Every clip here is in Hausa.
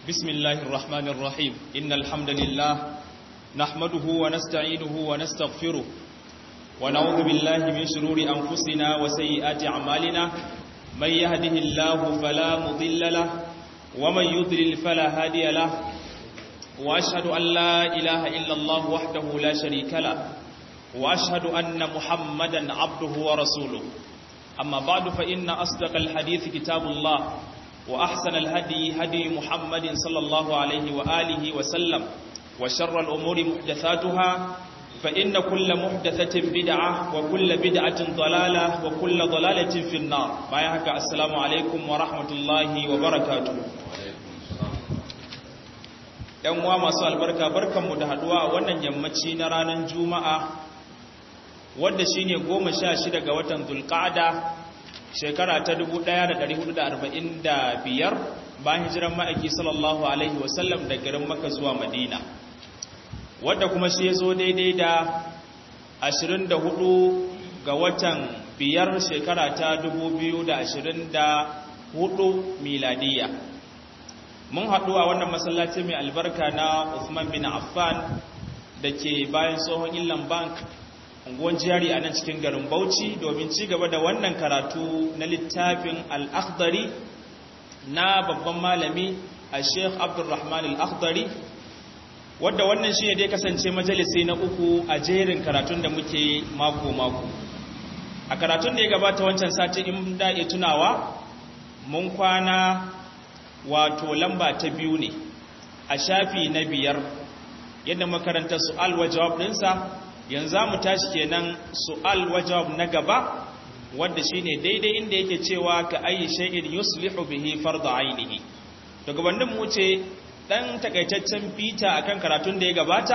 بسم الله الرحمن الرحيم إن الحمد لله نحمده ونستعينه ونستغفره ونعوذ بالله من شرور أنفسنا وسيئات أعمالنا من يهده الله فلا مضل له ومن يضلل فلا هادي له وأشهد أن لا إله إلا الله وحده لا شريك له وأشهد أن محمدا عبده ورسوله أما بعد فإن أصدق الحديث كتاب الله وأحسن الهدي هدي محمد صلى الله عليه وآله وسلم وشر الأمور محدثاتها فإن كل محدثة بدعة وكل بدعة ضلالة وكل ضلالة في النار بايهك السلام عليكم ورحمة الله وبركاته ‘yan uwa masu albarka barkanmu da haduwa a wannan yammaci na ranar juma'a wadda shi ne goma sha shida ga watan zulƙada shekara ta 1445 bayan hijiran ma'aiki sallallahu alaihi wasallam da garin maka zuwa madina wadda kuma shi ya zo daidai da 24 ga watan biyar shekara ta 2024 miladiya mun haɗu a wannan masallaci mai albarka na Uthman bin Affan da ke bayan tsohon Inland Bank unguwan jihari a nan cikin garin Bauchi domin ci gaba da wannan karatu na littafin Al-Akhdari na babban malami a Sheikh Abdulrahman Al-Akhdari wadda wannan shi ne dai kasance majalisi na uku a jerin karatun da muke mako-mako a karatun da ya gabata wancan sati in da iya tunawa mun kwana wato lamba ta biyu ne a shafi na biyar yadda makaranta su'al wa jawab ɗinsa yanzu mu tashi kenan su'al wa jawab na gaba wanda shine daidai inda yake cewa ka ayi shay'in yuslihu bihi fardu ainihi to gabanin mu ce dan takaitaccen fita akan karatun da ya gabata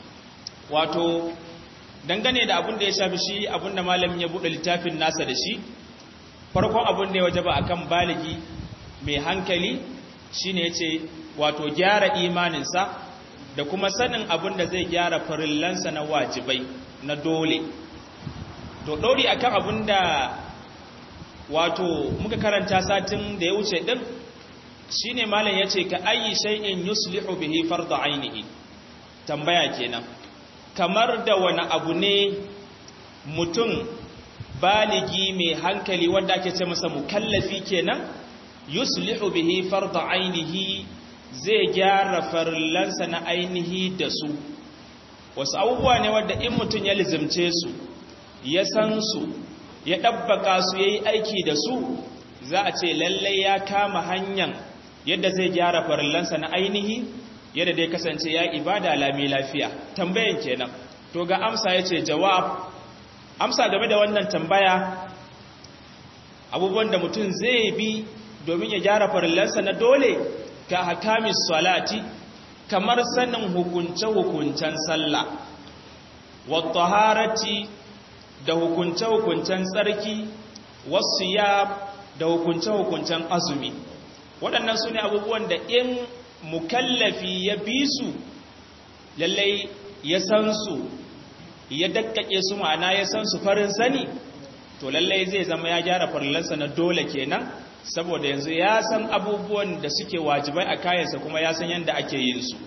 wato dangane da abin da ya shafi shi abin da malamin ya bude littafin nasa da shi farkon abin da ya wajaba akan baligi mai hankali shine yace wato gyara imaninsa da kuma sanin abin da zai gyara farillansa na wajibai na dole to dori akan abin da wato muka karanta satin da ya wuce din shine malam yace ka ayi shay'in yuslihu bihi fardu ainihi tambaya kenan kamar da wani abu ne mutum baligi mai hankali wanda ake ce masa mukallafi kenan yuslihu bihi fardu ainihi zai gyara farillansa na ainihi da su wasu abubuwa ne wadda in mutum ya lizimce su ya san su ya ɗabbaka su ya yi aiki da su za a ce lallai ya kama hanyar yadda zai gyara farillansa na ainihi yadda dai kasance ya ibada lami lafiya tambayan kenan to ga amsa ya ce jawab amsa game da wannan tambaya abubuwan da mutum zai bi domin ya gyara farillansa na dole ka hakamis salati kamar sanin hukunce-hukuncen sallah wattaharati da hukunce-hukuncen tsarki wasu ya da hukunce-hukuncen azumi waɗannan su ne abubuwan da in mukallafi ya bi su lallai ya san su ya dakkake su ma'ana ya san su farin sani to lallai zai zama ya gyara farillansa na dole kenan saboda yanzu ya san abubuwan da suke wajibai a kayansa kuma ya san yadda ake yin su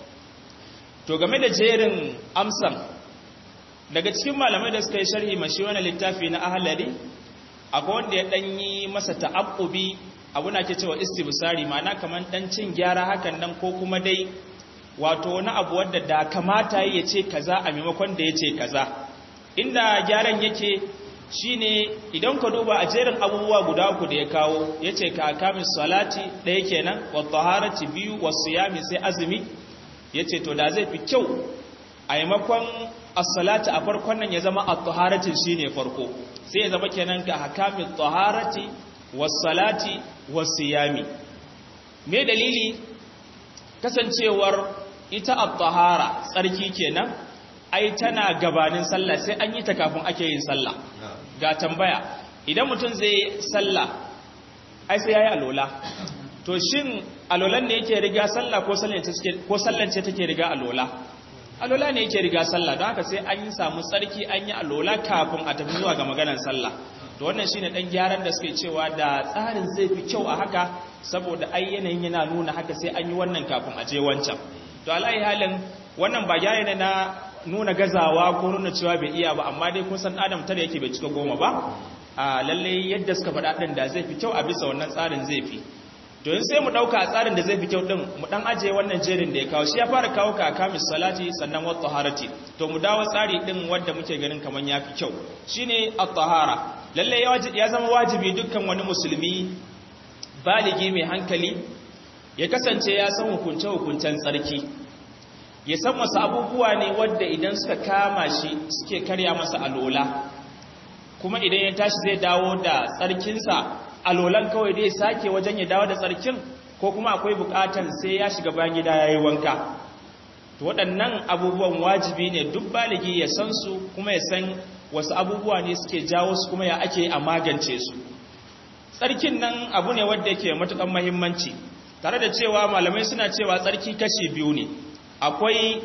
to game da jerin amsan daga cikin malamai da suka yi sharhi mashi wani littafi na ahalari akwai wanda ya ɗanyi masa ta'abbubi abuna ke cewa istibsari ma'ana kamar ɗan cin gyara hakan nan ko kuma dai wato wani abu wadda da kamata ya ce kaza a maimakon da ya ce kaza inda gyaran yake shine idan ka duba a jerin abubuwa guda uku da ya kawo yace ka kamin salati ɗaya kenan wa taharati biyu wa siyami sai azumi yace to da zai fi kyau a maimakon as-salati a farkon nan ya zama at-taharati shine farko sai ya zama kenan ka hakamin taharati was salati was siyami me dalili kasancewar ita at-tahara tsarki kenan ai tana gabanin sallah sai an yi ta kafin ake yin sallah ga tambaya idan mutum zai sallah ai sai yayi alola to shin alolan ne yake riga sallah ko sallan ce ko sallan ce take riga alola alola ne yake riga sallah don haka sai an yi samu tsarki an yi alola kafin a tafi zuwa ga maganar sallah to wannan shine dan gyaran da suke cewa da tsarin zai fi kyau a haka saboda ai yanayin yana nuna haka sai an yi wannan kafin a je wancan to alai halin wannan ba gyara ne na nuna gazawa ko nuna cewa bai iya ba amma dai kun san adam tare yake bai cika goma ba a lalle yadda suka faɗa ɗin da zai fi kyau a bisa wannan tsarin zai fi to yin sai mu ɗauka a tsarin da zai fi kyau ɗin mu ɗan ajiye wannan jerin da ya kawo shi ya fara kawo ka kamis salati sannan wata harati to mu dawo tsari ɗin wadda muke ganin kamar ya fi kyau shine at-tahara lalle ya zama wajibi dukkan wani musulmi baligi mai hankali ya kasance ya san hukunce hukuncen tsarki ya san wasu abubuwa ne wadda idan suka kama shi suke karya masa alola kuma idan ya tashi zai dawo da tsarkinsa alolan kawai dai sake wajen ya dawo da tsarkin ko kuma akwai bukatar sai ya shiga bayan gida ya yi wanka to waɗannan abubuwan wajibi ne duk baligi ya san su kuma ya san wasu abubuwa ne suke jawo su kuma ya ake a magance su tsarkin nan abu ne wadda yake matukan mahimmanci tare da cewa malamai suna cewa tsarki kashi biyu ne akwai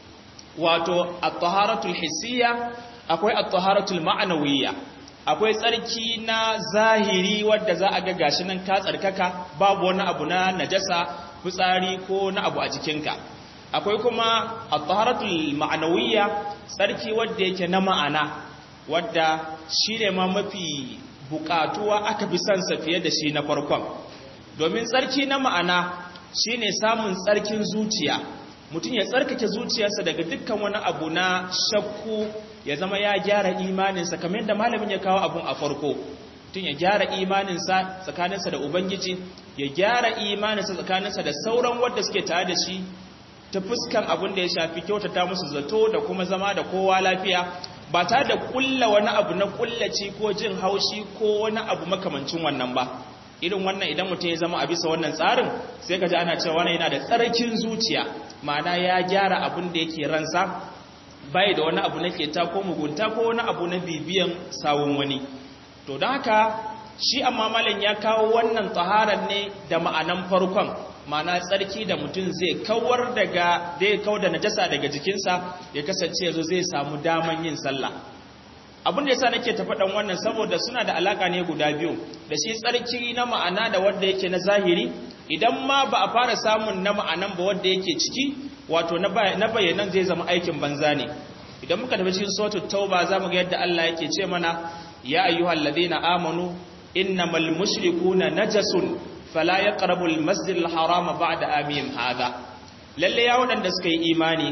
wato at-taharatul hissiyya akwai at-taharatul ma'nawiyya akwai tsarki na zahiri wadda za a ga gashi nan ka tsarkaka babu wani abu na najasa fitsari ko na abu a jikinka akwai kuma at-taharatul ma'nawiyya tsarki wadda yake na ma'ana wadda shine ma mafi bukatuwa aka fi son sa fiye da shi na farkon domin tsarki na ma'ana shine samun tsarkin zuciya mutum ya tsarkake zuciyarsa daga dukkan wani abu na shakku ya zama ya gyara imaninsa kamar yadda malamin ya kawo abun a farko mutum ya gyara imaninsa tsakaninsa da ubangiji ya gyara imaninsa tsakaninsa da sauran wadda suke tare da shi ta fuskan abin da ya shafi kyautata musu zato da kuma zama da kowa lafiya ba tare da kulla wani abu na kullaci ko jin haushi ko wani abu makamancin wannan ba irin wannan idan mutum ya zama a bisa wannan tsarin sai ka ji ana cewa wannan yana da tsarkin zuciya ma'ana ya gyara abin da yake ransa bai da wani abu na keta ko mugunta ko wani abu na bibiyan sawun wani to don haka shi amma malam ya kawo wannan taharar ne da ma'anan farkon ma'ana tsarki da mutum zai kawar daga da ya kawar da najasa daga jikinsa ya kasance yazo zai samu daman yin sallah abin da yasa nake ta faɗan wannan saboda suna da alaka ne guda biyu da shi tsarki na ma'ana da wanda yake na zahiri idan ma ba a fara samun na ma'anan ba wanda yake ciki wato na bayanan zai zama aikin banza ne idan muka tafi cikin suratul tauba zamu ga yadda Allah yake ce mana ya ayyuhal ladina amanu innamal mushrikuna najasun fala yaqrabu almasjidal harama ba'da amihim hada lalle ya wadanda suka yi imani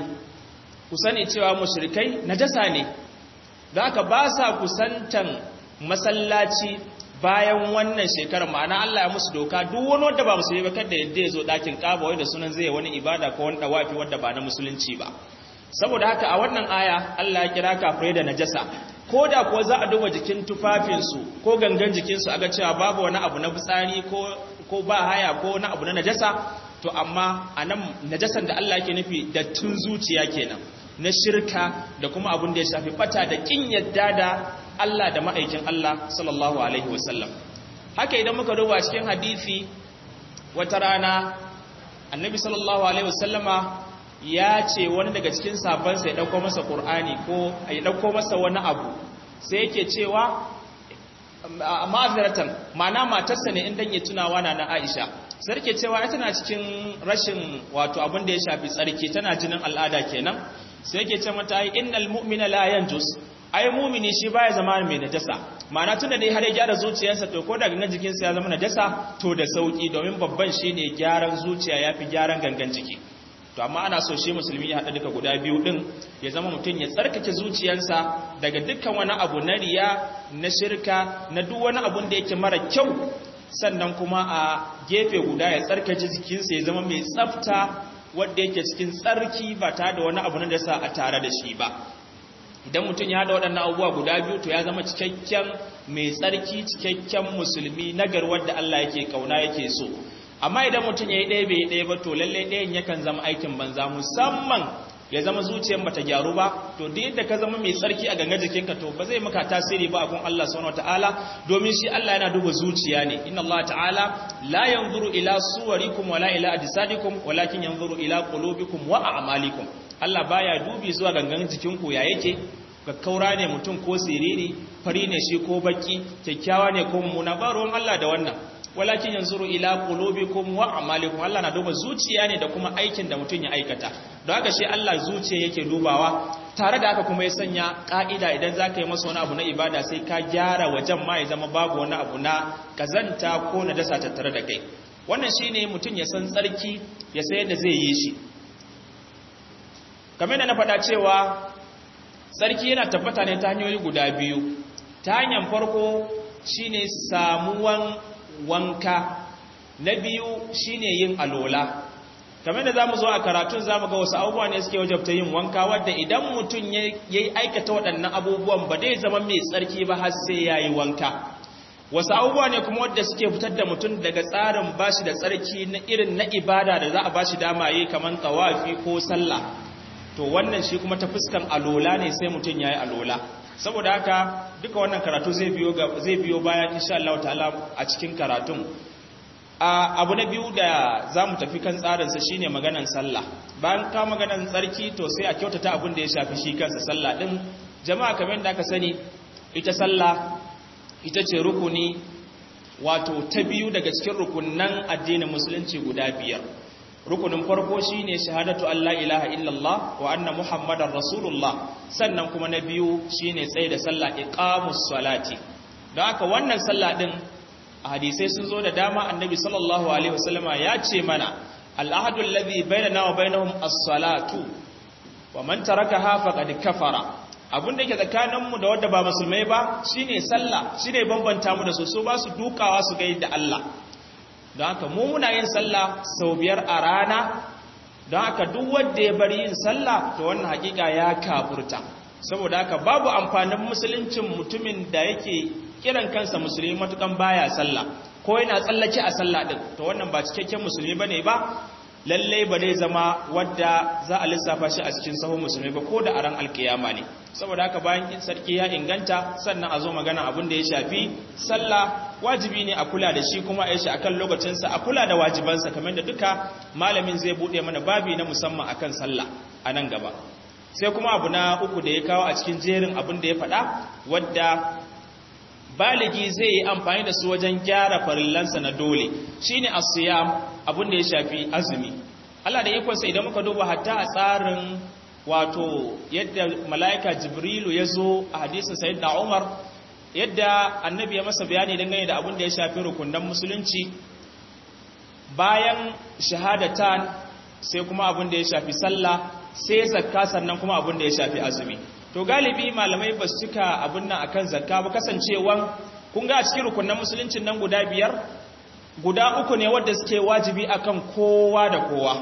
ku sani cewa mushrikai najasa ne da haka ba sa kusantan masallaci bayan wannan shekarar ma'ana Allah ya musu doka duk wani wanda ba musulmi ba kada yadda ya zo dakin kaba wai da sunan zai wani ibada ko wani dawafi wanda ba na musulunci ba saboda haka a wannan aya Allah ya kira kafirai da najasa ko da kuwa za a duba jikin tufafinsu ko gangan jikinsu aga cewa babu wani abu na fitsari ko ko ba haya ko wani abu na najasa to amma anan najasan da Allah yake nufi da tun zuciya kenan na shirka da kuma abin da ya shafi bata da kin yadda da Allah da ma'aikin Allah sallallahu alaihi wasallam haka idan muka duba cikin hadisi wata rana annabi sallallahu alaihi wasallama ya ce wani daga cikin sabansa ya dauko masa qur'ani ko ya dauko masa wani abu sai yake cewa ma'aziratan ma'ana matarsa ne in dan ya tunawa na na Aisha sarki cewa ita tana cikin rashin wato abin da ya shafi tsarki tana jinin al'ada kenan sai yake ce mata ai innal mu'mina la yanjus ai mu'mini shi baya zama mai najasa ma'ana tunda dai har ya gyara zuciyarsa to ko daga jikinsa ya zama najasa to da sauki domin babban shine gyaran zuciya yafi gyaran gangan jiki to amma ana so shi musulmi ya haɗa duka guda biyu ɗin ya zama mutum ya tsarkake zuciyarsa daga dukkan wani abu na riya na shirka na duk wani abun da yake mara kyau sannan kuma a gefe guda ya tsarkake jikinsa ya zama mai tsafta wadda yake cikin tsarki ba tare da wani abu na da sa a tare da shi ba idan mutum ya haɗa waɗannan abubuwa guda biyu to ya zama cikakken mai tsarki cikakken musulmi nagar wadda Allah yake kauna yake so amma idan mutum ya yi ɗaya bai yi ɗaya ba to lalle ɗayan yakan zama aikin banza musamman ya zama zuciyar bata gyaru ba to duk yadda ka zama mai tsarki a gangar jikinka to ba zai maka tasiri ba a gun Allah subhanahu wataala domin shi Allah yana duba zuciya ne inna Allah ta'ala la yanzuru ila suwarikum wala ila ajsadikum walakin yanzuru ila qulubikum wa a'malikum Allah baya dubi zuwa gangan jikinku ya yake kakkaura ne mutum ko siriri fari ne shi ko baki kyakkyawa ne ko mummuna ba ruwan Allah da wannan walakin yanzuru ila qulubikum wa a'malikum Allah na duba zuciya ne da kuma aikin da mutum ya aikata don haka shi Allah zuciya yake dubawa tare da haka kuma ya sanya ka'ida idan zaka yi masa wani abu na ibada sai ka gyara wajen ma ya zama babu wani abu na kazanta ko na dasa tattare da kai wannan shine mutum ya san tsarki ya san yadda zai yi shi kamar da na faɗa cewa tsarki yana tabbata ne ta hanyoyi guda biyu ta hanyar farko shine samuwan wanka na biyu shine yin alola kamar da zamu zo a karatun zamu ga wasu abubuwa ne suke wajabta yin wanka wadda idan mutum ya yi aikata waɗannan abubuwan ba zai zama mai tsarki ba har sai ya yi wanka wasu abubuwa ne kuma wadda suke fitar da mutum daga tsarin bashi da tsarki na irin na ibada da za a bashi dama yi kamar tawafi ko sallah to wannan shi kuma ta fuskan alola ne sai mutum ya yi alola saboda haka duka wannan karatu zai biyo zai biyo bayan insha Allah ta'ala a cikin karatun abu na biyu da zamu tafi kan tsarin sa shine maganan sallah bayan ka maganan tsarki to sai a kyautata abin da ya shafi shi kansa sallah din jama'a kamar da aka sani ita sallah ita ce rukuni wato ta biyu daga cikin rukunnan addinin musulunci guda biyar rukunin farko shine shahadatu Allah ilaha illallah wa anna muhammadar rasulullah sannan kuma na biyu shine tsaye da sallah iqamus salati don haka wannan sallah din a hadisai sun zo da dama annabi sallallahu alaihi wasallama ya ce mana al'ahadu alladhi bainana wa bainahum as-salatu wa man tarakaha faqad kafara abin da yake tsakaninmu da wadda ba musulmai ba shine sallah shine bambanta mu da su su ba su dukawa su ga yadda Allah don haka mu muna yin sallah sau biyar a rana don haka duk wanda ya bari yin sallah to wannan hakika ya kafurta saboda haka babu amfanin musuluncin mutumin da yake kiran kansa musulmi matukan baya sallah ko yana tsallake a sallah din to wannan ba cikakken musulmi bane ba lalle ba zai zama wadda za a lissafa shi a cikin sahun musulmi ba ko da a ran alkiyama ne saboda haka bayan kin sarki ya inganta sannan a zo magana abin da ya shafi sallah wajibi ne a kula da shi kuma a yi shi akan lokacinsa a kula da wajibansa kamar da duka malamin zai bude mana babi na musamman akan sallah a nan gaba sai kuma abu na uku da ya kawo a cikin jerin abin da ya faɗa wadda baligi zai yi amfani da su wajen gyara farillansa na dole shine as-siyam abin da ya shafi azumi Allah da ikonsa idan muka duba hatta a tsarin wato yadda mala'ika jibrilu ya zo a hadisin sayyidina Umar yadda annabi ya masa bayani dangane da abin da ya shafi rukunan musulunci bayan shahadatan sai kuma abin da ya shafi sallah sai zakka sannan kuma abin da ya shafi azumi to galibi malamai ba su cika abin nan akan zakka ba kasancewan kun ga a cikin rukunan musuluncin nan guda biyar guda uku ne wadda suke wajibi akan kowa da kowa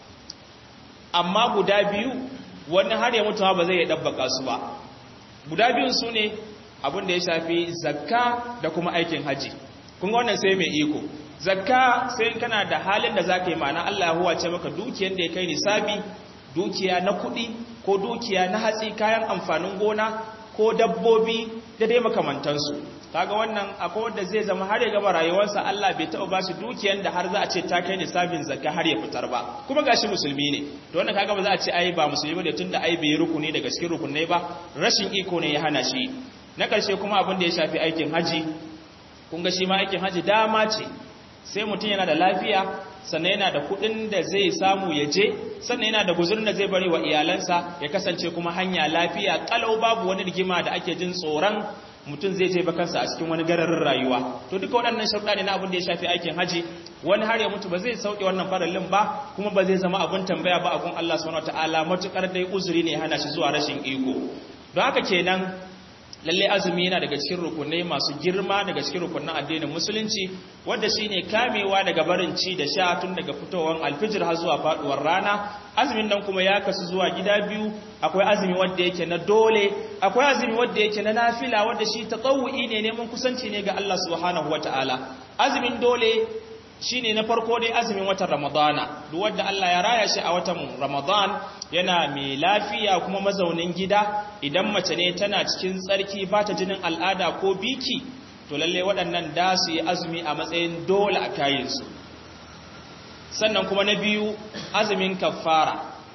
amma guda biyu wani har ya mutuwa ba zai dabbaka su ba guda biyun su ne abin da ya shafi zakka da kuma aikin haji kun ga wannan sai mai iko zakka sai kana da halin da zaka yi ma'ana Allah ya huwace maka dukiyar da ya kai nisabi dukiya na kuɗi ko dukiya na hatsi kayan amfanin gona ko dabbobi da dai makamantansu kaga wannan akwai wanda zai zama har ya gaba rayuwarsa Allah bai taɓa ba shi dukiyar da har za a ce ta kai nisabin zakka har ya fitar ba kuma gashi musulmi ne to wannan kaga ba za a ce ai ba musulmi ne tunda ai bai rukuni daga cikin rukunai ba rashin iko ne ya hana shi na karshe kuma abin da ya shafi aikin haji kun ga shi ma aikin haji dama ce sai mutum yana da lafiya sannan yana da kudin da zai samu ya je sannan yana da guzurin da zai bari wa iyalansa ya kasance kuma hanya lafiya kalau babu wani rigima da ake jin tsoron mutum zai je bakansa a cikin wani gararin rayuwa to duka waɗannan sharuɗa ne na abin da ya shafi aikin haji wani har ya mutu ba zai sauke wannan farallin ba kuma ba zai zama abin tambaya ba a gun Allah subhanahu wataala matukar dai uzuri ne hana shi zuwa rashin iko don haka kenan lalle azumi yana daga cikin rukunai masu girma daga cikin rukunan addinin musulunci wanda shine kamewa daga barin ci da sha tun daga fitowar alfijir har zuwa faduwar rana azumin nan kuma ya kasu zuwa gida biyu akwai azumi wanda yake na dole akwai azumi wanda yake na nafila wanda shi tatawu'i ne neman kusanci ne ga Allah subhanahu wataala azumin dole shine na farko dai azumin watan Ramadana duk wanda Allah ya raya shi a watan Ramadan yana mai lafiya kuma mazaunin gida idan mace ne tana cikin tsarki ba ta jinin al'ada ko biki to lalle waɗannan da su yi azumi a matsayin dole a kayansu sannan kuma na biyu azumin kafara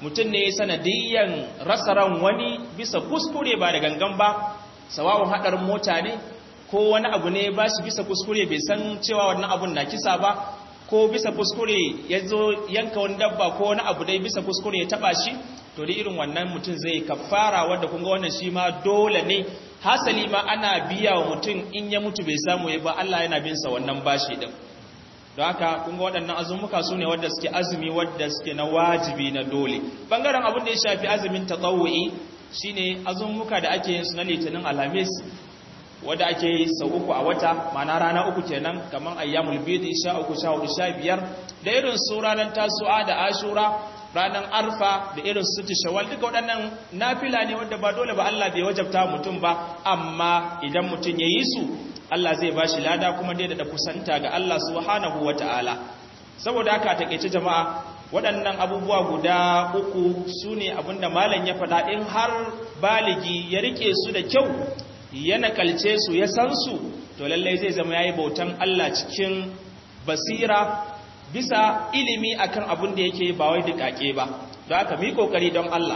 mutum ne sanadiyyan rasa ran wani bisa kuskure ba da gangan ba sawawun haɗarin mota ne ko wani abu ne ba shi bisa kuskure bai san cewa wannan abun na kisa ba ko bisa kuskure ya zo yanka wani dabba ko wani abu dai bisa kuskure ya taba shi to da irin wannan mutum zai kafara wanda kun ga wannan shi ma dole ne hasali ma ana biya wa mutum in ya mutu bai samu ya ba Allah yana bin sa wannan bashi din don haka kun ga waɗannan azumuka su ne wadda suke azumi wadda suke na wajibi na dole bangaren abin da ya shafi azumin tatawu'i shine azumuka da ake yin su na litinin alhamis wadda ake yi sau uku a wata mana rana uku kenan kamar ayyamul bidi sha uku sha hudu sha biyar da irin su ranar tasu'a da ashura ranar arfa da irin su shawal duka waɗannan nafila ne wadda ba dole ba Allah bai wajabta mutum ba amma idan mutum ya yi su Allah zai ba shi lada kuma dai da kusanta ga Allah subhanahu wa ta'ala saboda haka takeice jama'a waɗannan abubuwa guda uku su ne abinda malam ya faɗa in har baligi ya rike su da kyau ya nakalce su ya san su to lallai zai zama yayi bautan Allah cikin basira bisa ilimi akan abin da yake ba wai dukake ba don haka mu yi kokari don Allah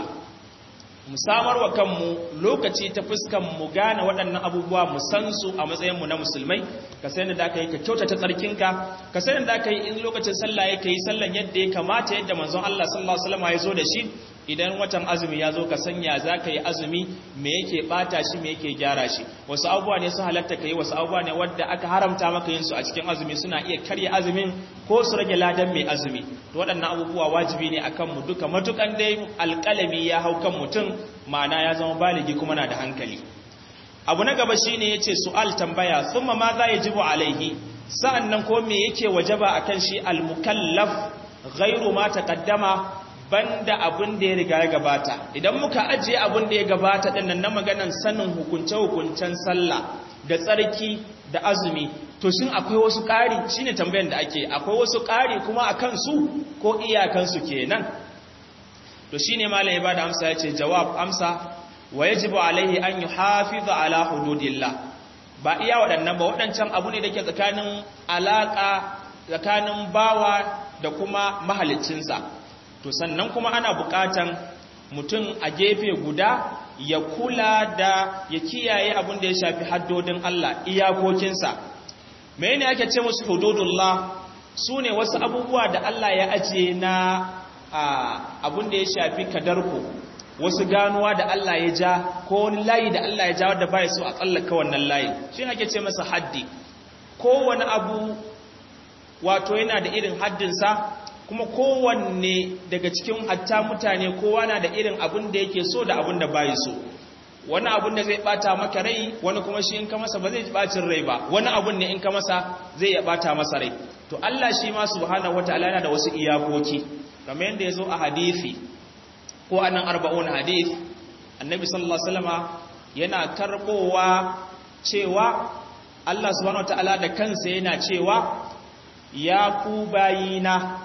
mu samar wa kanmu lokaci ta fuskan mu gane waɗannan abubuwa mu san su a matsayin mu na musulmai ka sai da ka yi ka kyautata tsarkinka ka sai da ka yi in lokacin sallah ya yi sallan yadda ya kamata yadda manzon Allah sallallahu alaihi wasallam ya zo da shi idan watan azumi ya zo ka sanya za ka yi azumi me yake bata shi me yake gyara shi wasu abubuwa ne su halatta ka yi wasu abubuwa ne wadda aka haramta maka yin su a cikin azumi suna iya karya azumin ko su rage ladan mai azumi to waɗannan abubuwa wajibi ne akan mu duka matukan dai alƙalami ya hau kan mutum ma'ana ya zama baligi kuma na da hankali abu na gaba shine yace su'al tambaya thumma ma za yajibu alaihi sa'annan ko me yake wajaba akan shi al-mukallaf ghairu ma taqaddama banda abin da ya riga ya gabata idan muka ajiye abin da ya gabata din nan na maganan sanin hukunce-hukuncen sallah da tsarki da azumi to shin akwai wasu ƙari shine tambayar da ake akwai wasu ƙari kuma akan su ko iyakan su kenan to shine malam ya bada amsa yace jawab amsa wa yajibu alaihi an yuhafiza ala hududillah ba iya waɗannan ba waɗancan abu ne da ke tsakanin alaka tsakanin bawa da kuma mahaliccinsa to sannan kuma ana bukatan mutum a gefe guda ya kula da ya kiyaye abin da ya shafi haddodin Allah iyakokinsa me ne ake ce musu hududullah su ne wasu abubuwa da Allah ya ajiye na abin da ya shafi kadarku wasu ganuwa da Allah ya ja ko wani layi da Allah ya ja wadda baya so a tsallaka wannan layi shi ake ce masa haddi kowane abu wato yana da irin haddinsa kuma kowanne daga cikin hatta mutane kowa na da irin abin da yake so da abin da bai so wani abin da zai bata maka rai wani kuma shi in ka masa ba zai bacin rai ba wani abin ne in ka masa zai ya bata masa rai to Allah shi ma subhanahu wataala yana da wasu iyakoki kamar yadda yazo a hadisi ko anan arba'un hadith annabi sallallahu alaihi wasallama yana karbowa cewa Allah subhanahu wataala da kansa yana cewa ya ku bayina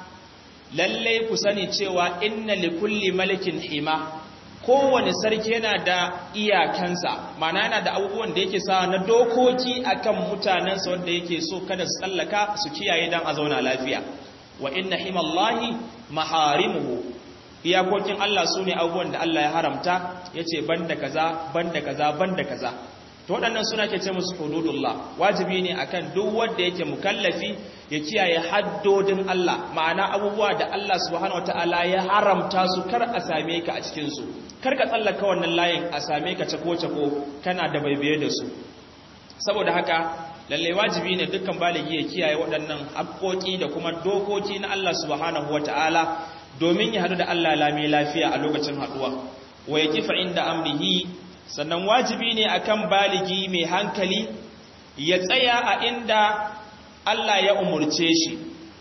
lallai ku sani cewa inna likulli malikin hima kowane sarki yana da iyakansa mana yana da abubuwan da yake sa na dokoki akan mutanensa wanda yake so kada su tsallaka su kiyaye dan a zauna lafiya wa inna himallahi maharimuhu iyakokin Allah su ne abubuwan da Allah ya haramta ya ce banda kaza banda kaza banda kaza to waɗannan suna ke ce musu hududullah wajibi ne akan duk wanda yake mukallafi ya kiyaye haddodin Allah ma'ana abubuwa da Allah subhanahu wataala ya haramta su kar a same ka a cikin su kar ka tsallaka wannan layin a same ka cako cako kana da baibaye da su saboda haka lalle wajibi ne dukkan baligi ya kiyaye waɗannan haƙoƙi da kuma dokoki na Allah subhanahu wataala domin ya hadu da Allah lami lafiya a lokacin haduwa wa yakifa inda amrihi sannan wajibi ne akan baligi mai hankali ya tsaya a inda Allah ya umurce shi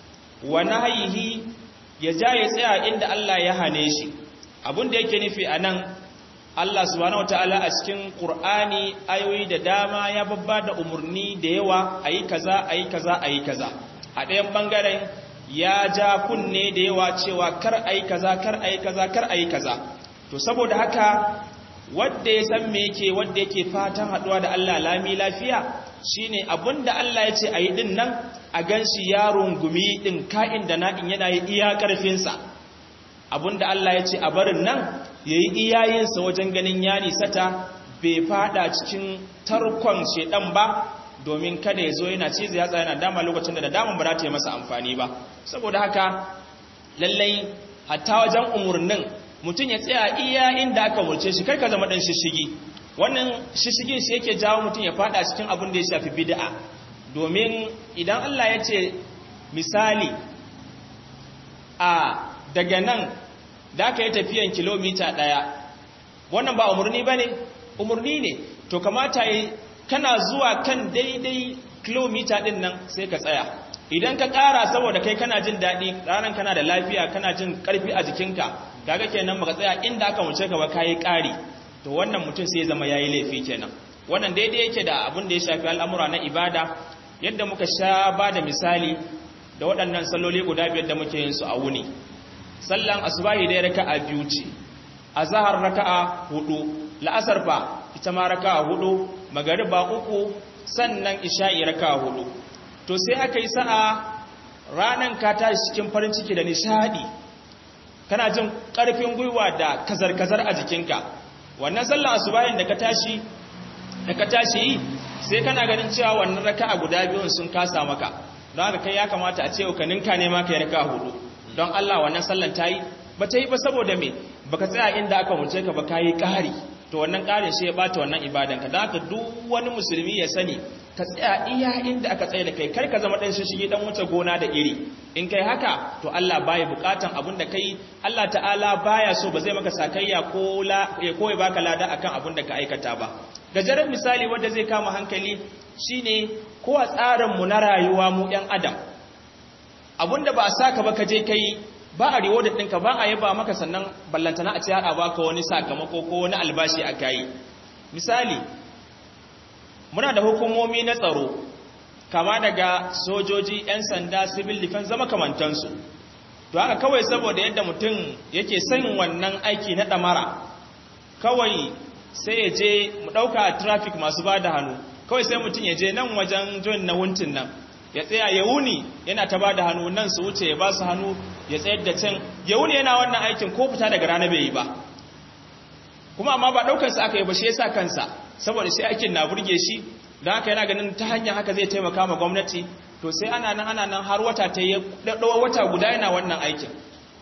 wa nahyihi ya ja ya tsaya inda Allah ya hane shi abin da yake nufi anan Allah subhanahu wataala a cikin Qur'ani ayoyi da dama ya babba da umurni da yawa ayi kaza ayi kaza ayi kaza a ɗayan bangaren ya ja kunne da yawa cewa kar ayi kaza kar ayi kaza kar ayi kaza to saboda haka wanda ya san me yake wanda yake fatan haduwa da Allah lami lafiya shine abinda Allah ya ce ayi din nan a ganshi yaron gumi din ka'in da na'in yana yi iya karfin sa abinda Allah ya ce a barin nan yayi iyayensa wajen ganin ya nisata bai fada cikin tarkon shedan ba domin kada ya zo yana cizi ya tsaya yana dama lokacin da daman ba za ta yi masa amfani ba saboda haka lallai hatta wajen umurnin mutum ya tsaya iya inda aka murce shi ka zama dan shishigi wannan shishigin shi yake jawo mutum ya fada cikin abin da ya shafi bid'a domin idan Allah ya ce misali a daga nan da aka yi tafiyan kilomita ɗaya wannan ba umarni ba ne umarni ne to kamata yi kana zuwa kan daidai kilomita ɗin nan sai ka tsaya idan ka ƙara saboda kai kana jin daɗi ranar kana da lafiya kana jin ƙarfi a jikinka kaga kenan baka tsaya inda aka wuce ka ba kayi ƙari to wannan mutum sai zama yayi laifi kenan wannan daidai yake da abin da ya shafi al'amura na ibada yadda muka sha ba da misali da waɗannan salloli guda biyar da muke yin su a wuni sallan asubahi dai raka'a biyu ce azhar raka'a hudu la'asar fa ita ma raka'a hudu magariba uku sannan isha'i raka'a hudu to sai aka yi sa'a ranan ka tashi cikin farin ciki da nishadi kana jin karfin gwiwa da kazar-kazar a jikinka wannan sallan asubahin da ka tashi da ka tashi yi sai kana ganin cewa wannan raka'a guda biyun sun kasa maka don haka kai ya kamata a ce ka ninka ne ma kai raka'a hudu don Allah wannan sallan ta yi ba ta yi ba saboda me baka tsaya inda aka wuce ka ba ka yi ƙari to wannan ƙarin shi ya bata wannan ibadanka da haka duk wani musulmi ya sani ka tsaya iya inda aka tsaye da kai kar ka zama ɗan shishige ɗan wuce gona da iri in kai haka to Allah baya buƙatan abin da kai Allah ta'ala baya so ba zai maka sakayya ko la ya koyi baka lada akan abin da ka aikata ba gajeren misali wanda zai kama hankali shine ko a tsarin mu na rayuwa mu ɗan adam abinda ba a saka ba ka je kai ba a rewarded ɗinka ba a yaba maka sannan ballantana a ce haɗa baka wani sakamako ko wani albashi a kayi misali muna da hukumomi na tsaro kama daga sojoji 'yan sanda civil defense zama kamantansu to haka kawai saboda yadda mutum yake son wannan aiki na ɗamara kawai sai ya je mu ɗauka traffic masu ba da hannu kawai sai mutum ya je nan wajen join na wuntin nan ya tsaya ya wuni yana ta ba da hannu nan su wuce ya ba su hannu ya tsayar da can ya wuni yana wannan aikin ko fita daga rana bai yi ba kuma amma ba ɗaukarsa aka yi ba shi ya sa kansa saboda sai aikin na burge shi don haka yana ganin ta hanyar haka zai taimaka ma gwamnati to sai ana nan ana nan har wata ta yi ɗaɗɗawa wata guda yana wannan aikin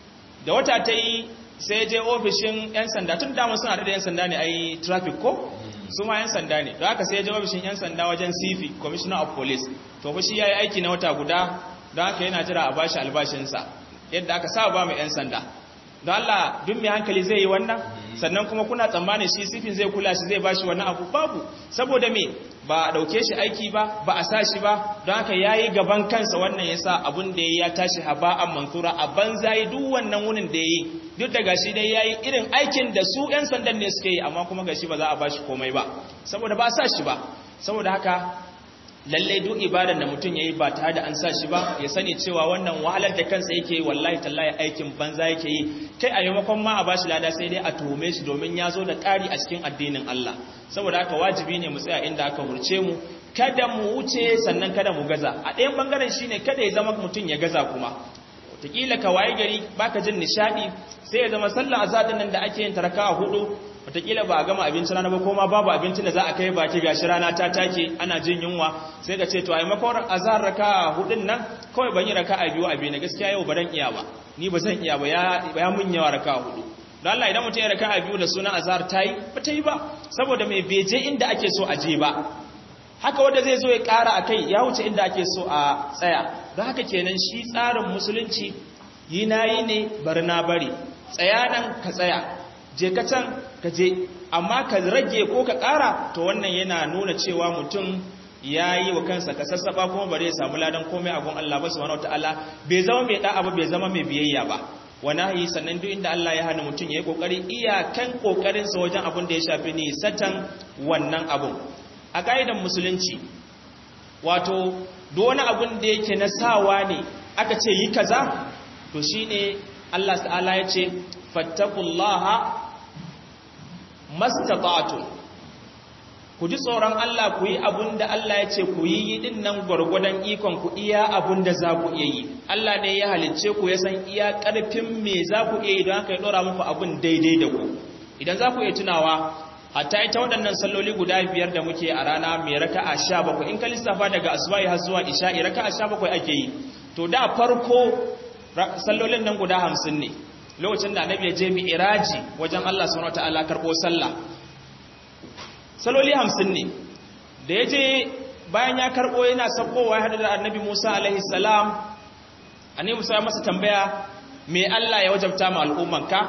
da wata ta yi sai je ofishin 'yan sanda tun damar suna da 'yan sanda ne a yi traffic ko su ma 'yan sanda ne da haka sai je ofishin 'yan sanda wajen cv commissioner of police to fa shi ya yi aiki na wata guda don haka yana jira a bashi albashinsa yadda aka sa ba mai 'yan sanda don Allah duk mai hankali zai yi wannan sannan kuma kuna tsammanin shi sifin zai kula shi zai bashi wannan abu babu saboda me ba a dauke shi aiki ba ba a sa shi ba don haka yayi gaban kansa wannan yasa abun da ya tashi haba'an mansura a banza yi duk wannan wunin da yayi duk da gashi dai yayi irin aikin da su yan sandan ne suke yi amma kuma gashi ba za a bashi komai ba saboda ba a sa shi ba saboda haka lalle duk ibadar da mutum yayi ba tare da an sa shi ba ya sani cewa wannan wahalar da kansa yake yi wallahi tallahi aikin banza yake yi kai a yamakon ma a bashi lada sai dai a tuhume shi domin ya zo da ƙari a cikin addinin Allah saboda haka wajibi ne mu tsaya inda aka hurce mu kada mu wuce sannan kada mu gaza a ɗayan bangaren shine kada ya zama mutum ya gaza kuma wataƙila ka waye gari baka jin nishaɗi sai ya zama sallah azadin nan da ake yin taraka a hudu wataƙila ba a gama abinci rana ba ko ma babu abincin da za a kai baki gashi rana ta take ana jin yunwa sai ka ce to ai makon azhar raka hudun nan kawai ban yi raka a biyu a biyu na gaskiya yau ba dan iya ba ni ba zan iya ba ya ya mun yawa raka hudu don Allah idan mutum ya raka a biyu da sunan azhar ta yi ba ta yi ba saboda mai beje inda ake so a je ba haka wanda zai zo ya ƙara a kai ya wuce inda ake so a tsaya don haka kenan shi tsarin musulunci yi na yi ne bari na bari tsaya nan ka tsaya je ka can ka je amma ka rage ko ka ƙara to wannan yana nuna cewa mutum ya yi wa kansa ka sassaɓa kuma bari ya samu ladan komai a gun Allah ba su wani wata'ala bai zama mai ɗa'a ba bai zama mai biyayya ba wani yi sannan duk inda Allah ya hana mutum ya yi ƙoƙari iyakan ƙoƙarinsa wajen abin da ya shafi ni satan wannan abun a ƙa'idan musulunci wato duk wani abin da yake na sawa ne aka ce yi kaza to shine Allah ta'ala ya ce fattakullaha mastata'tu ku ji tsoron Allah ku yi abun da Allah ya ce ku yi din nan gwargwadon ikon ku iya abun da za ku iya yi Allah ne ya halicce ku ya san iya ƙarfin me za ku iya yi don haka ya ɗora muku abun daidai da ku idan za ku iya tunawa hatta ita waɗannan salloli guda biyar da muke a rana mai raka'a sha bakwai in ka lissafa daga asubahi har zuwa isha'i raka'a sha bakwai ake yi to da farko sallolin nan guda hamsin ne lokacin da annabi ya je mi iraji wajen Allah subhanahu wataala karɓo sallah salloli hamsin ne da ya je bayan ya karɓo yana saukowa ya haɗu da annabi Musa alaihi salam annabi Musa ya masa tambaya me Allah ya wajabta ma al'ummanka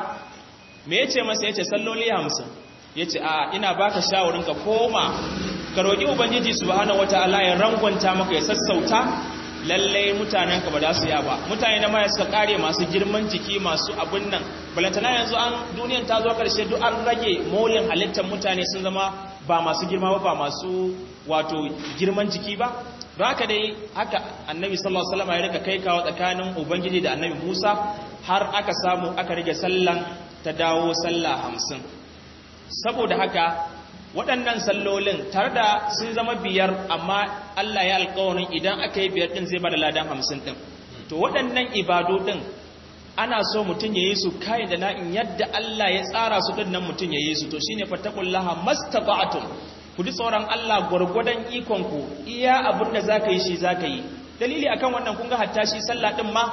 me yace masa yace salloli hamsin ya ce a ina baka shawarin ka koma ka roƙi ubangiji subhanahu wataala ya rangwanta maka ya sassauta lallai mutanen ka ba za su ya ba mutane na maya suka kare masu girman jiki masu abun nan balantana yanzu an duniyan ta zo karshe duk an rage molin halittar mutane sun zama ba masu girma ba ba masu wato girman jiki ba don haka dai haka annabi sallallahu alaihi wasallam ya rika kai kawo tsakanin ubangiji da annabi Musa har aka samu aka rage sallan ta dawo sallah hamsin saboda haka waɗannan sallolin tare da sun zama biyar amma Allah ya alƙawarin idan aka yi biyar ɗin zai bada ladan hamsin ɗin to waɗannan ibadu ɗin ana so mutum ya yi su kayan da na'in yadda Allah ya tsara su ɗin nan mutum ya yi su to shine fattakullaha mastata'tum ku ji tsoron Allah gwargwadon ikonku iya abin da zaka yi shi zaka yi dalili akan wannan kun ga hatta shi sallah ɗin ma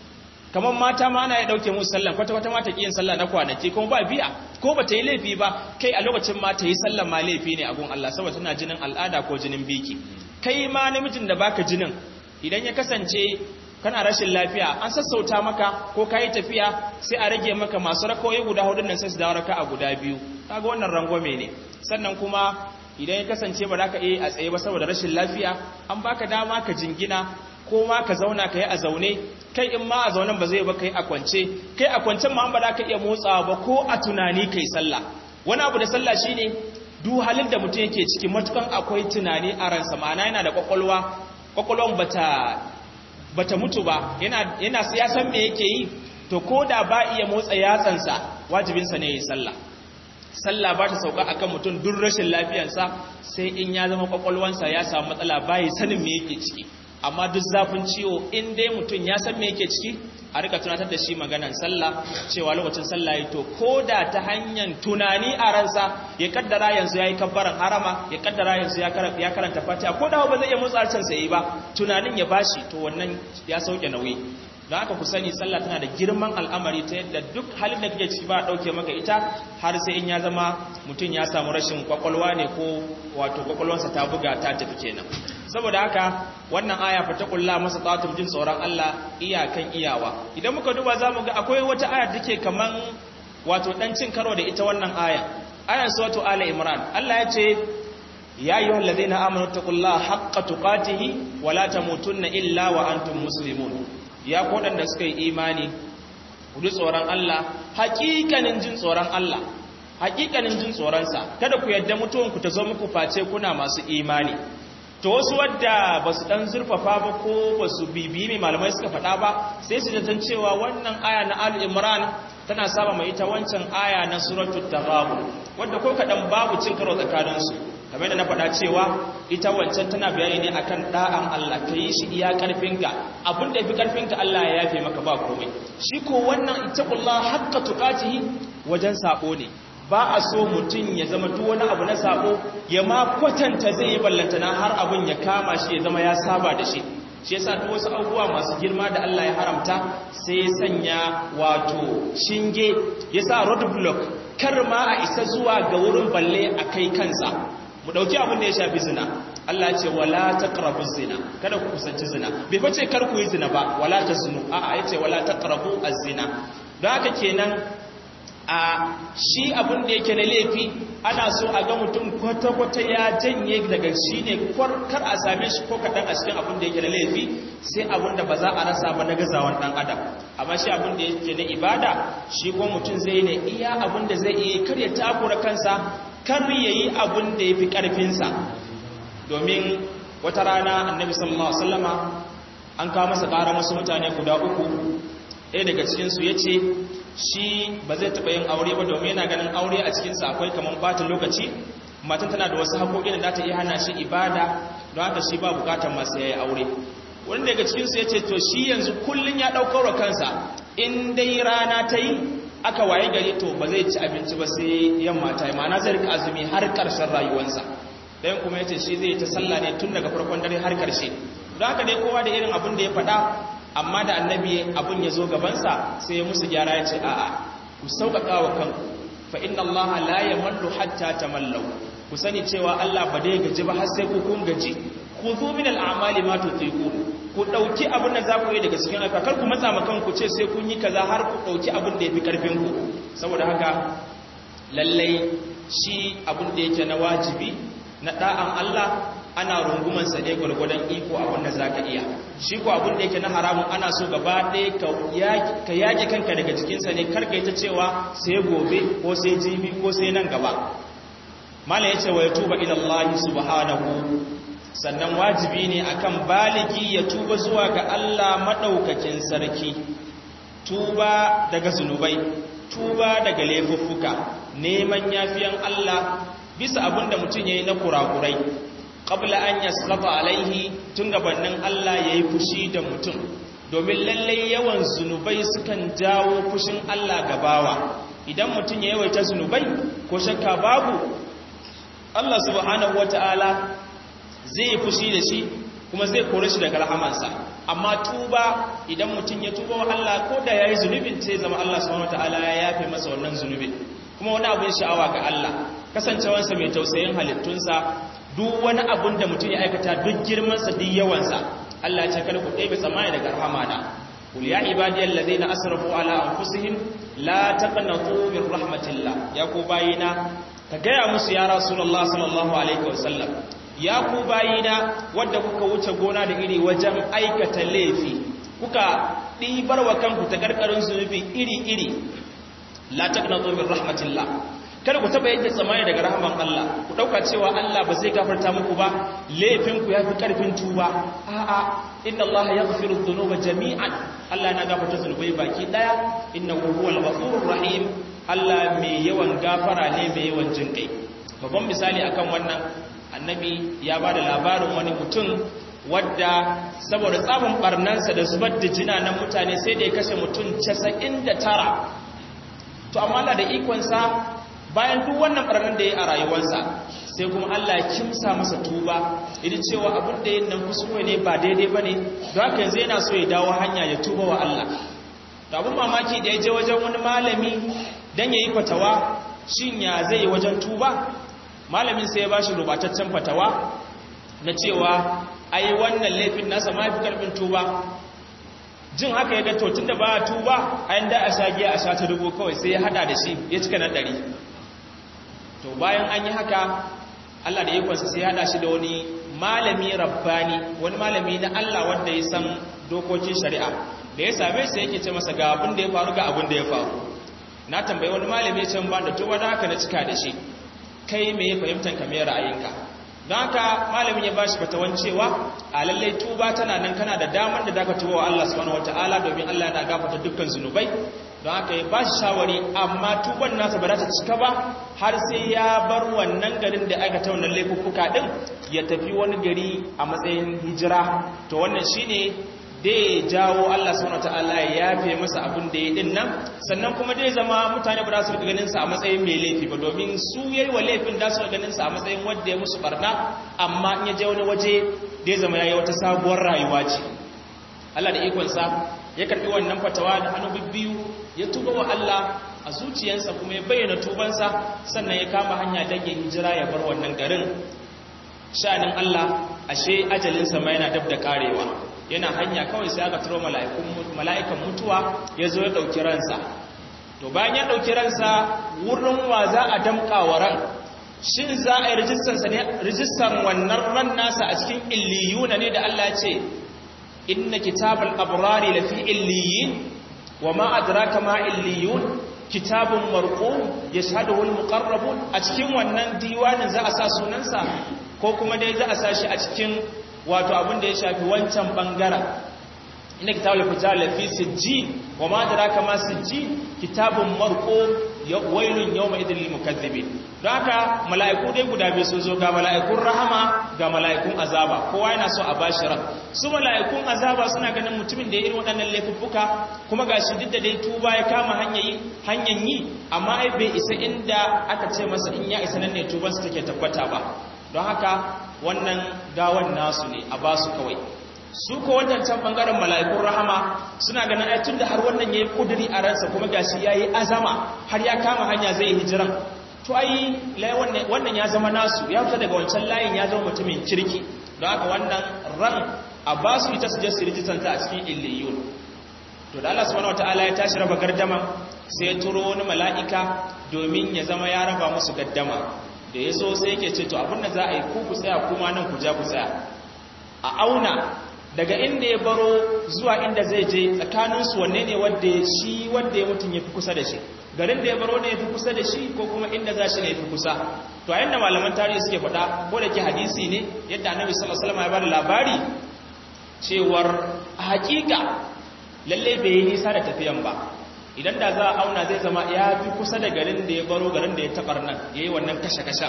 kamar mata ma ana ya dauke musu sallah kwata kwata mata kiyin sallah na kwanaki kuma ba biya ko ba ta yi laifi ba kai a lokacin ma ta yi sallah ma laifi ne a gun Allah saboda tana jinin al'ada ko jinin biki kai ma namijin da baka jinin idan ya kasance kana rashin lafiya an sassauta maka ko kayi tafiya sai a rage maka masu rakoyi guda hudun nan sai su dawo raka a guda biyu kaga wannan rangwame ne sannan kuma idan ya kasance ba za ka iya a tsaye ba saboda rashin lafiya an baka dama ka jingina ko ma ka zauna ka yi a zaune kai in ma a zaunen ba zai ba kai a kwance kai a kwancen ma an ba za ka iya motsawa ba ko a tunani kai sallah wani abu da sallah shine duk halin da mutum yake ciki matukan akwai tunani a ransa ma'ana yana da kwakwalwa kwakwalwan bata bata mutu ba yana yana ya san me yake yi to ko da ba iya motsa yatsansa wajibinsa ne ya yi sallah sallah ba ta sauka akan mutum duk rashin lafiyarsa sai in ya zama kwakwalwansa ya samu matsala bai sanin me yake ciki amma duk zafin ciwo in dai mutum ya san me yake ciki a rika tunatar da shi maganan sallah cewa lokacin sallah ya to ko da ta hanyar tunani a ransa ya kaddara yanzu ya yi kabbaran harama ya kaddara yanzu ya karanta fatiha ko da ba zai iya motsa harshen sa yi ba tunanin ya bashi to wannan ya sauke nauyi don haka ku sani sallah tana da girman al'amari ta yadda duk halin da kake ciki ba a ɗauke maka ita har sai in ya zama mutum ya samu rashin kwakwalwa ne ko wato kwakwalwansa ta buga ta tafi kenan saboda haka wannan aya fa ta kulla masa tsatum jin tsoron Allah iyakan iyawa idan muka duba zamu ga akwai wata aya da take kaman wato dan cin karo da ita wannan aya ayan suratu ali imran Allah ya ce ya ayyuhal ladina amanu taqullaha haqqa tuqatihi wa la tamutunna illa wa antum muslimun ya koɗanda suka yi imani ku tsoron Allah hakikanin jin tsoron Allah hakikanin jin tsoronsa kada ku yadda mutuwanku ta zo muku face kuna masu imani to wasu wadda ba su ɗan zurfafa ba ko ba su bibiyi mai malamai suka faɗa ba sai su zaton cewa wannan aya na al-imran tana saba mai ita wancan aya na suratul taghabun wadda ko kaɗan babu cin karo tsakaninsu kamar da na faɗa cewa ita wancan tana bayani ne akan da'an Allah ka yi shi iya ƙarfinka abin da fi ƙarfinka Allah ya yafe maka ba komai shi ko wannan ittaqullah haqqa tuqatihi wajen sabo ne ba a so mutum ya zama duk wani abu na sabo ya ma kwatanta zai yi ballantana har abin ya kama shi ya zama ya saba da shi shi yasa duk wasu abubuwa masu girma da Allah ya haramta sai ya sanya wato shinge yasa road block kar ma a isa zuwa ga wurin balle a kai kansa mu dauki abin da ya shafi zina Allah ce wala taqrabu zina kada ku kusanci zina bai face kar ku yi zina ba wala tasnu a a yace wala taqrabu az-zina don haka kenan a shi abin da yake na laifi ana so a ga mutum kwata-kwata ya janye daga shi ne kar a same shi ko kaɗan a cikin abin da yake na laifi sai abin da ba za a rasa ba na gazawan ɗan adam amma shi abin da yake na ibada shi ko mutum zai ne iya abin da zai iya kar ya takura kansa kar ya yi abin da ya fi ƙarfinsa domin wata rana annabi sallallahu alaihi wasallama an kawo masa ƙara masu mutane guda uku ɗaya daga cikinsu ya ce shi ba zai taɓa yin aure ba domin yana ganin aure a cikinsa akwai kamar ɓata lokaci matan tana da wasu haƙoƙi da za ta iya hana shi ibada don haka shi ba bukatar masu yayi aure wani daga cikinsu ya ce to shi yanzu kullum ya ɗaukar wa kansa in dai rana ta yi aka waye gari to ba zai ci abinci ba sai yamma ta yi ma'ana zai rika azumi har ƙarshen rayuwarsa ɗayan kuma ya ce shi zai ta sallah ne tun daga farkon dare har ƙarshe don haka dai kowa da irin abin da ya faɗa amma da annabi abin ya zo gabansa sai ya musu gyara ya ce a'a ku sauƙaƙa wa kanku fa inna allaha la yamallu hatta tamallau ku sani cewa Allah ba dai gaji ba har sai ku kun gaji ku zo min al'amali ma tutiqu ku dauki abin da za ku yi daga cikin aika kar ku matsa makan ku ce sai kun yi kaza har ku dauki abin da yafi karfin ku saboda haka lallai shi abin da yake na wajibi na da'an Allah ana runguman sa ne gurgurdan iko abin da zaka iya shi ko abin da yake na haramun ana so gaba ɗaya ka yaki kanka daga cikin sa ne kar ka yi ta cewa sai gobe ko sai jibi ko sai nan gaba mala yace wa yatuba ila Allah subhanahu sannan wajibi ne akan baligi ya tuba zuwa ga Allah madaukakin sarki tuba daga zunubai tuba daga laifuffuka neman yafiyan Allah bisa abinda mutum yayi na kurakurai qabla an yasqata alaihi tun gabanin Allah yayi fushi da mutum domin lalle yawan zunubai sukan jawo fushin Allah gabawa idan mutum ya yawaita zunubai ko shakka babu Allah subhanahu wata'ala zai yi fushi da shi kuma zai kore shi daga rahamansa amma tuba idan mutum ya tuba wa Allah ko da yayi zunubin sai zama Allah subhanahu wata'ala ya yafe masa wannan zunubin kuma wani abin sha'awa ga Allah kasancewarsa mai tausayin halittunsa duk wani abin da mutum ya aikata duk girmansa duk yawansa Allah ce kada ku ɗebe tsammani daga rahamana قل يا عبادي الذين أسرفوا على أنفسهم لا تقنطوا من رحمة الله يا كوباينا كجاء موسى يا رسول الله صلى الله عليه وسلم يا كوباينا wadda kuka wuce gona da iri wajen aikata laifi kuka ɗibar wa kanku ta karkarin zunubi iri-iri la taqnatu min rahmatillah kada ku taba yadda tsamani daga rahman Allah ku dauka cewa Allah ba zai gafarta muku ba laifin ku yafi karfin tuba a'a inna Allah yaghfiru dhunuba jami'an Allah yana gafarta zunubai baki daya innahu huwal ghafurur rahim Allah mai yawan gafara ne mai yawan jinkai babban misali akan wannan annabi ya bada labarin wani mutum wadda saboda tsabin barnansa da zubar da jina nan mutane sai da ya kashe mutum 99 to amma Allah da ikonsa bayan duk wannan barnan da ya a rayuwarsa sai kuma Allah ya kimsa masa tuba idan cewa abin da yin nan kuskure ne ba daidai ba ne don haka yanzu yana so ya dawo hanya ya tuba wa Allah to abin mamaki da ya je wajen wani malami don ya yi fatawa shin ya zai yi wajen tuba malamin sai ya ba shi rubataccen fatawa na cewa ai wannan laifin nasa ma fi karfin tuba jin haka ya ga to tun da ba tuba a yanda a sha giya a sha ta dubu kawai sai ya hada da shi ya cika na ɗari to bayan an yi haka Allah da ikonsa sai hada shi da wani malami rabbani wani malami na Allah wanda ya san dokokin shari'a da ya same sa yake ce masa ga abin da ya faru ga abin da ya faru na tambayi wani malami ya ce ba da tuba da haka na cika da shi kai me ya fahimtar ka me ra'ayinka don haka malamin ya bashi fatawan cewa a lallai tuba tana nan kana da damar da zaka tuba wa Allah subhanahu wataala domin Allah yana gafarta dukkan zunubai don haka ya bashi shawari amma tuban nasa ba za ta cika ba har sai ya bar wannan garin da aka ta wannan laifuffuka din ya tafi wani gari a matsayin hijira to wannan shine da ya jawo Allah subhanahu wataala ya yafe masa abin da ya din nan sannan kuma dai zama mutane ba za su rika ganin sa a matsayin mai laifi ba domin su yayi wa laifin da su rika ganin sa a matsayin wanda ya musu barna amma in ya je wani waje da ya zama yayi wata sabuwar rayuwa ce Allah da ikon sa ya karbi wannan fatawa da hannu biyu ya tuba wa Allah a zuciyarsa kuma ya bayyana tubansa sannan ya kama hanya don ya hijira ya bar wannan garin sha'anin Allah ashe ajalinsa ma yana dab da karewa yana hanya kawai sai aka turo mala'ikan mutuwa ya zo ya ɗauki ransa to bayan ya ɗauki ransa wurin wa za a damƙa wa ran shin za a yi rijistar wannan ran nasa a cikin illiyuna ne da Allah ce inna kitabal abrari lafi illiyin wa ma adraka ma illiyun kitabun marqum yashhaduhu almuqarrabun a cikin wannan diwanin za a sa sunansa ko kuma dai za a sa shi a cikin wato abin da ya shafi wancan bangaren inna kitabul fujjar lafi sijjin wa ma adraka ma sijjin kitabun marqum wailun yawma idhil lil mukaththibin don haka mala'iku dai guda biyu sun zo ga mala'ikun rahama ga mala'ikun azaba kowa yana so a bashi ran su mala'ikun azaba suna ganin mutumin da ya irin waɗannan laifuffuka kuma gashi duk da dai tuba ya kama hanyar hanyar yi amma ai bai isa inda aka ce masa in ya isa nan ne tubansa take tabbata ba don haka wannan gawan nasu ne a basu kawai su ko wannan can bangaren mala'ikun rahama suna ganin ai tunda har wannan yayi kuduri a ransa kuma gashi yayi azama har ya kama hanya zai hijiran to ai wannan wannan ya zama nasu ya fita daga wancan layin ya zama mutumin kirki don haka wannan ran a ba su ita su je su rijistanta a cikin illiyun to da Allah subhanahu wataala ya tashi raba gardama sai ya turo wani mala'ika domin ya zama ya raba musu gaddama da ya so sai yake ce to abin da za a yi ku ku tsaya kuma nan ku ja ku tsaya a auna daga inda ya baro zuwa inda zai je tsakaninsu wanne ne wadda shi wadda ya mutum ya fi kusa da shi garin da ya baro ne ya fi kusa da shi ko kuma inda za shi ne ya fi kusa to a yadda malaman tarihi suke faɗa ko da ke hadisi ne yadda annabi sallallahu alaihi wasallam ya bada labari cewar a hakika lalle bai yi nisa da tafiyan ba idan da za a auna zai zama ya fi kusa da garin da ya baro garin da ya tabar nan ya yi wannan kashe-kashe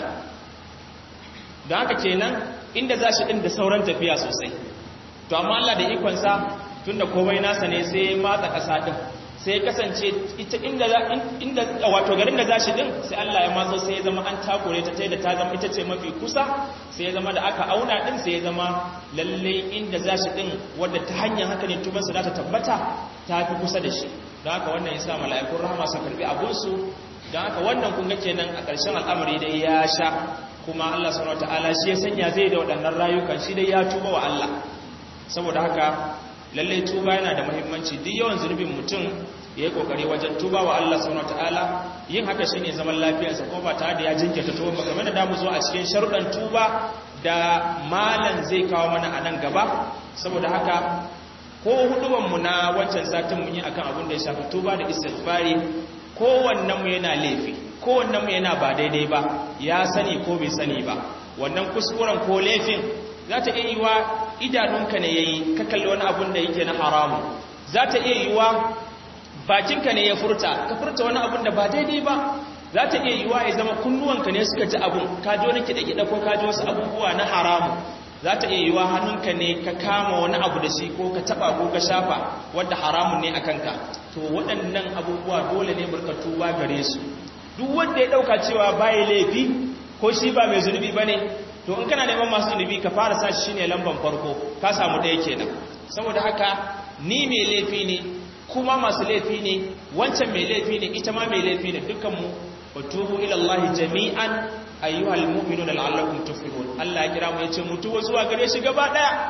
don haka kenan inda za shi ɗin da sauran tafiya sosai to amma Allah da ikonsa tunda komai nasa ne sai matsa ƙasa din sai kasance ita inda inda wato garin da zashi din sai Allah ya matso sai ya zama an takure ta tayi da ta zama ita ce mafi kusa sai ya zama da aka auna din sai ya zama lalle inda zashi din wanda ta hanyar haka ne tubansa za ta tabbata ta fi kusa da shi don haka wannan yasa mala'ikun rahama su karbi abun su don haka wannan kun ga kenan a ƙarshen al'amari dai ya sha kuma Allah subhanahu wataala shi ya sanya zai da waɗannan rayukan shi dai ya tuba wa Allah saboda haka lallai tuba yana da muhimmanci duk yawan zunubin mutum ya yi kokari wajen tuba wa Allah subhanahu wataala yin haka shine zaman lafiyarsa ko ba tare da ya jinkirta tuba ba kamar da damu zo a cikin sharuɗan tuba da malan zai kawo mana a nan gaba saboda haka ko huduban mu na wancan satin mun yi akan abin da ya shafi tuba da istighfari kowannen mu yana laifi kowannen mu yana ba daidai ba ya sani ko bai sani ba wannan kuskuren ko laifin za ta iya yi wa idanunka ne ya yi ka kalli wani abun da yake na haramu za ta iya yi wa bakinka ne ya furta ka furta wani abun da ba daidai ba za ta iya yi wa ya zama kunnuwanka ne suka ji abun ka ji wani kiɗa-kiɗa ko ka ji wasu abubuwa na haramu za ta iya yi wa hannunka ne ka kama wani abu da shi ko ka taɓa ko ka shafa wadda haramun ne a kanka to waɗannan abubuwa dole ne burkatu ba gare su duk wanda ya ɗauka cewa baya laifi ko shi ba mai zunubi ba ne to in kana neman masu zunubi ka fara sa shi ne lamban farko ka samu ɗaya kenan saboda haka ni mai laifi ne kuma masu laifi ne wancan mai laifi ne ita ma mai laifi ne dukkanmu wa tubu ila Allah jami'an ayyuhal mu'minuna la'allakum tuflihun Allah ya kira mu yace mu tuba zuwa gare shi gaba daya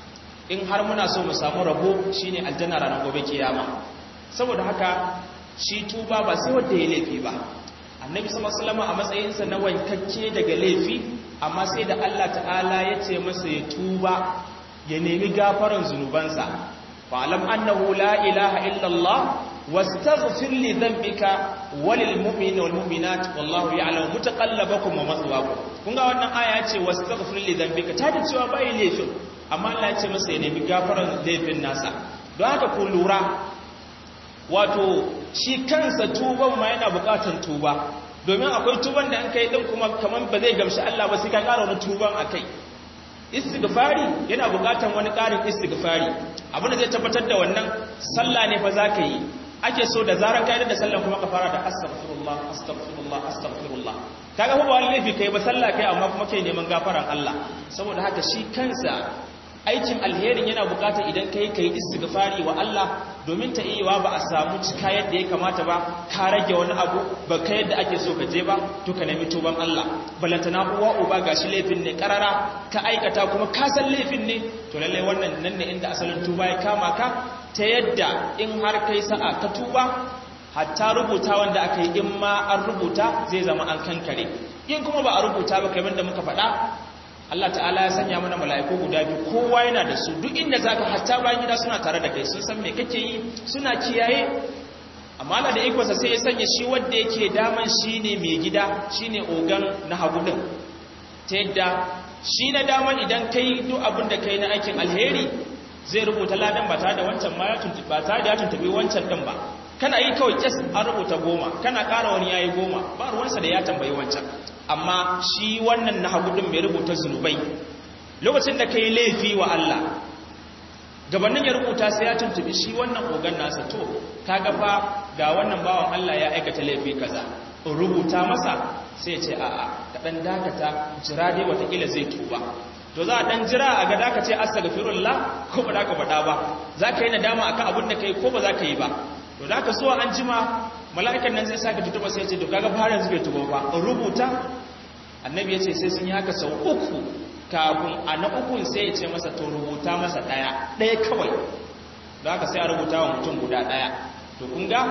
in har muna so mu samu rabo shine aljanna ranar gobe kiyama saboda haka shi tuba ba sai wanda ya laifi ba annabi sallallahu alaihi wasallam a matsayinsa na wankakke daga laifi amma sai da Allah ta'ala ya ce masa ya tuba ya nemi gafaran zunubansa fa'alam annahu la ilaha illallah wastaghfir li dhanbika walil mu'minina wal mu'minat wallahu ya'lamu mutaqallabakum wa mathwaakum kun ga wannan aya ce wastaghfir li dhanbika ta da cewa bai laifin amma Allah ya ce masa ya nemi gafaran laifin nasa don haka ku lura wato shi kansa tuban ma yana bukatan tuba domin akwai tuban da an kai din kuma kaman ba zai gamshi Allah ba sai ka ƙara wani tuban akai istighfari yana bukatan wani ƙarin istighfari abin da zai tabbatar da wannan sallah ne fa zaka yi ake so da zaran kai da sallan kuma ka fara da astaghfirullah astaghfirullah astaghfirullah kaga ba wani laifi kai ba sallah kai amma kuma kai neman gafaran Allah saboda haka shi kansa aikin alherin yana bukata idan kai kai istighfari wa Allah domin ta iya ba a samu cika yadda ya kamata ba ka rage wani abu ba kai yadda ake so ka je ba to ka nemi tuban Allah balantana uwa uba gashi laifin ne karara ka aikata kuma ka san laifin ne to lalle wannan nan ne inda asalin tuba ya kama ka ta yadda in har kai sa'a ka tuba hatta rubuta wanda aka yi in ma an rubuta zai zama an kankare in kuma ba a rubuta ba kamar da muka faɗa Allah ta'ala ya sanya mana mala'iku guda biyu kowa yana da su duk inda zaka hatta bayan gida suna tare da kai sun san me kake yi suna kiyaye amma Allah da ikonsa sai ya sanya shi wanda yake daman shine mai gida shine ogan na hagu din ta yadda shi na daman idan kai duk abin da kai na aikin alheri zai rubuta ladan ba tare da wancan ma ya tuntubi ba tare da ya tuntubi wancan din ba kana yi kawai kes an rubuta goma kana ƙara wani yayi goma ba ruwansa da ya tambayi wancan amma shi wannan na hagu din mai rubuta zunubai lokacin da kai laifi wa Allah gabanin ya rubuta sai ya tuntubi shi wannan ogan nasa to kaga fa ga wannan bawan Allah ya aikata laifi kaza rubuta masa sai ya ce a'a ka dan dakata jira dai watakila zai tuba to za a dan jira a ga daka ce astaghfirullah ko ba ka faɗa ba za ka yi nadama akan abin da kai ko ba za ka yi ba to da ka so an jima mala'ikan nan zai saka tutuba sai ya ce to kaga fa yanzu bai tuba ba rubuta annabi ya ce sai sun yi haka sau uku kafin a na ukun sai ya ce masa to rubuta masa ɗaya ɗaya kawai da haka sai a rubuta wa mutum guda ɗaya to kun ga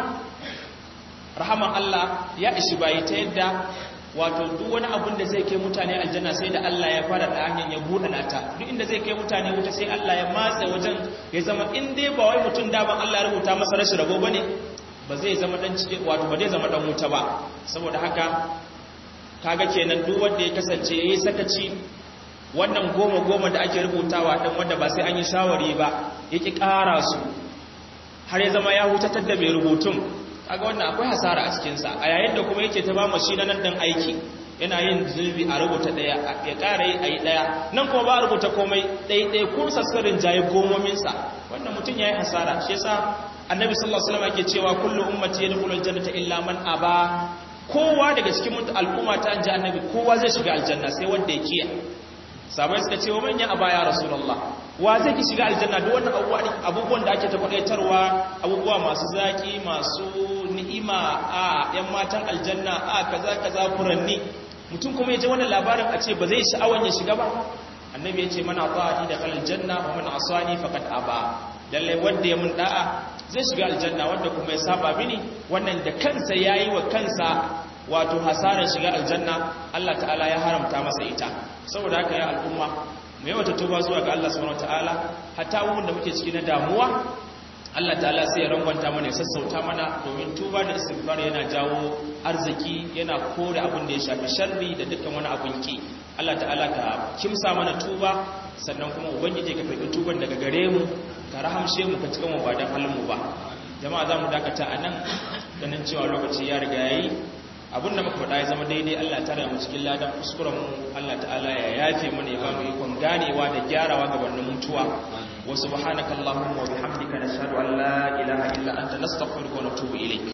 rahaman Allah ya ishi bayi ta yadda wato duk wani abin da zai kai mutane aljanna sai da Allah ya fara da hanyar ya buɗe nata duk inda zai kai mutane wuta sai Allah ya matse wajen ya zama in dai ba wai mutum da ban Allah ya rubuta masa rashin rabo bane ba zai zama dan cikin wato ba zai zama dan wuta ba saboda haka kaga kenan duk wanda ya kasance yayi sakaci wannan goma goma da ake rubutawa dan wanda ba sai an yi shawari ba yake ƙara su har ya zama ya hutatar da mai rubutun kaga wannan akwai hasara a cikin sa a yayin da kuma yake ta ba mu shi nan dan aiki yana yin zulbi a rubuta daya ya ƙara yi ayi daya nan kuma ba a rubuta komai ɗaya ɗaya ko saskarin jaye gomomin sa wannan mutum yayi hasara shi yasa annabi sallallahu alaihi wasallam yake cewa kullu ummati yadkhulul jannata illa man aba kowa daga cikin al'umma ta anja annabi kowa zai shiga aljanna sai wanda ya kiya sabai suka ce wa manyan a baya rasulullah wa zai ki shiga aljanna duk wannan abubuwan da ake tabbatarwa abubuwa masu zaki masu ni'ima a yan matan aljanna a kaza kaza furanni mutum kuma ya ji wannan labarin a ce ba zai sha'awan ya shiga ba annabi ya ce mana ta'ati da kalal janna wa man asani faqad aba lalle wanda ya mun da'a zai shiga aljanna wanda kuma ya saba mini wannan da kansa yayi wa kansa wato hasarar shiga aljanna Allah ta'ala ya haramta masa ita saboda haka ya al'umma mu yawa tuba zuwa ga Allah subhanahu wataala hatta abubuwan da muke ciki na damuwa Allah ta'ala sai ya rangwanta mana ya sassauta mana domin tuba da istighfar yana jawo arziki yana kore abin da ya shafi sharri da dukkan wani abin ki Allah ta'ala ka kimsa mana tuba sannan kuma ubangiji ka karbi tuban daga gare mu ka rahamshe mu ka cika mu ba dan halin mu ba jama'a za mu dakata anan ganin cewa lokaci ya riga yayi abinda muka faɗa ya zama daidai Allah ta mu cikin ladan kuskuren mu Allah ta'ala ya yafe mana ya bamu ikon ganewa da gyarawa gabanin mutuwa wa subhanakallahumma wa bihamdika nashhadu an la ilaha illa anta nastaghfiruka wa natubu ilayk